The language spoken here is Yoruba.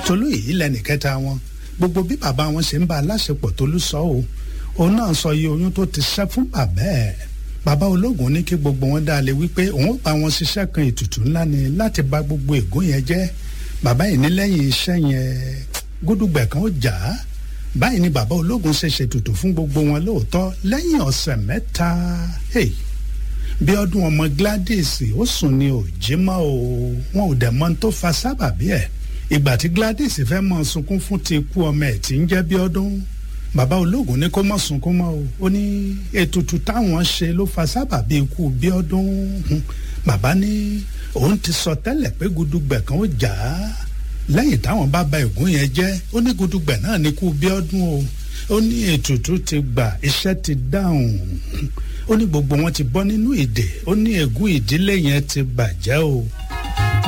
tolú yìí lẹ́nì kẹta wọn gbogbo bí bàbá wọn ṣe ń bá aláṣepọ̀ tolú sọ o òun náà sọ iye oyún tó ti ṣẹ́ fún bàbá ẹ̀ bàbá ológun ní kí gbogbo wọn dá lé wípé òun ó bá wọn ṣiṣẹ́ kan ètùtù ńlá ni láti bà gbogbo ègún yẹn jẹ́ bàbá yìí ní lẹ́yìn iṣẹ́ yẹn gúdúgbẹ̀ kan ó jà á báyìí ni bàbá ológun ṣe ṣètùtù fún gbogbo wọn lóòótọ́ lẹ́yìn ọ̀sẹ̀ mẹ́ta hey, bí ọdún ọmọ Gladys ó sùn ní òjìmọ́ o wọn ò dẹ̀ mọ̀ tó fa sábàbí ẹ̀ ìgbà tí Gladys fẹ́ mọ sunkún fún ti ikú ọmọ ẹ̀ tí ń jẹ́ bí ọdún bàbá ológun ní kó mọ̀ sunkún mọ́ o ó ní ètùtù táwọn ṣe ló fa sábàbí ikú bí ọdún bàbá ní òun ti sọ tẹ́lẹ̀ pé gudugbẹ̀ kan ó jà á lẹ́yìn táwọn bá ba ègún yẹn jẹ́ ó ní gudugbẹ̀ náà ní kú bí ọdún o ó ní ètùtù ti gbà iṣẹ́ ti dáhùn ó ní gbogbo wọn ti bọ́ nínú ìdè ó ní ègún ìdílé yẹn ti bàjẹ́ o.